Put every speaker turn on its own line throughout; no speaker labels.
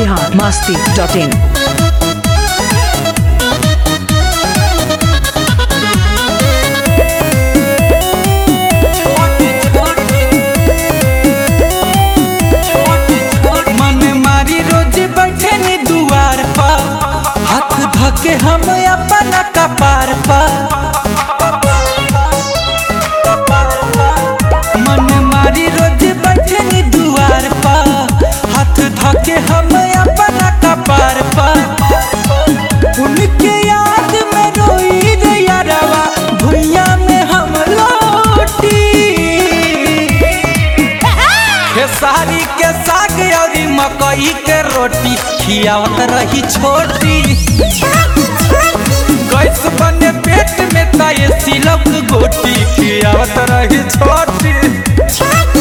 Bihar Masti dot इन
मन मारी रोज बैठे नी दुआर पर हाथ धके हम अपना कपार पर मन मारी रोज बैठे नी दुआर पर हाथ धके हम अपना कपार पर उनके याद में रोई रे यारवा भुइया में हम लौटी खेसारी के साग और मकई के रोटी खियावत रही छोटी गैस बने पेट में ताये सिलक गोटी खियावत रही छोटी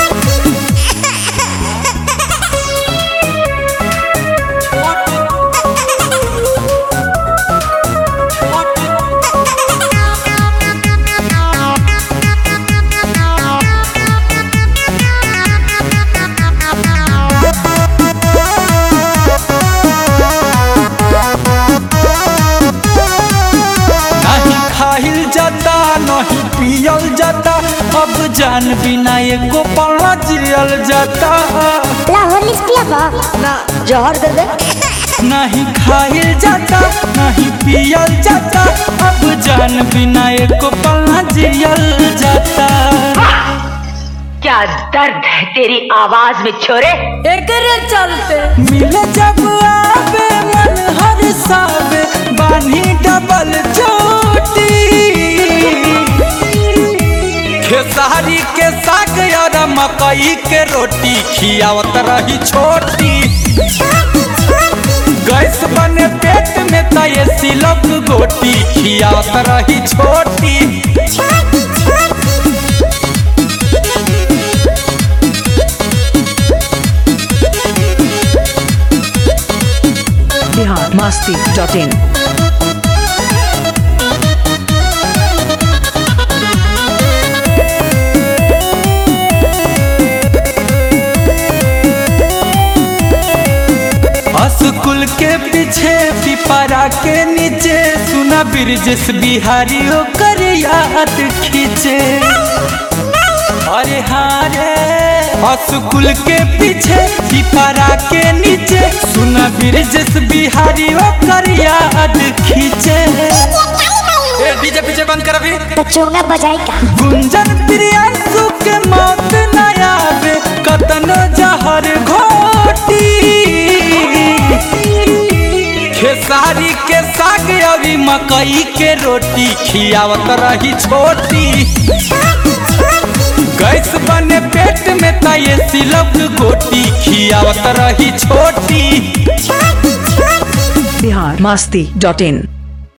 नहीं खाइल जाता नहीं पियल जाता अब जान बिना एको पड़ा जियल जाता
ला हॉर्लिक्स पिया बा ना जहर दे दे
नहीं खाइल जाता नहीं पियल जाता अब जान बिना एको पड़ा जियल जाता
क्या दर्द है तेरी आवाज में छोरे
एकरे चलते
मिले जब आवे मन हर सावे बानी डबल चोटी खेसारी के साग और मकई के रोटी खियावत रही छोटी गैस बने पेट में तये सिलक गोटी खियावत रही छोटी
Bihar Masti dot in
school के पीछे पिपरा के नीचे सुना ब्रिजेश बिहारी ओकर याद खींचे अरे हाँ रे स्कूल के पीछे पिपरा के नीचे सुना ब्रिजेश बिहारी ओकर याद खींचे ए डीजे पीछे बंद कर अभी
तो चोंगा बजाई का
गुंजन प्रियांशु के मौत न आवे कतनो जहर घोटी खेसारी के साग और मकई के रोटी खियावत रही छोटी गैस बने पेट में तये सिलक गोटी खियावत रही छोटी
बिहार मस्ती डॉट इन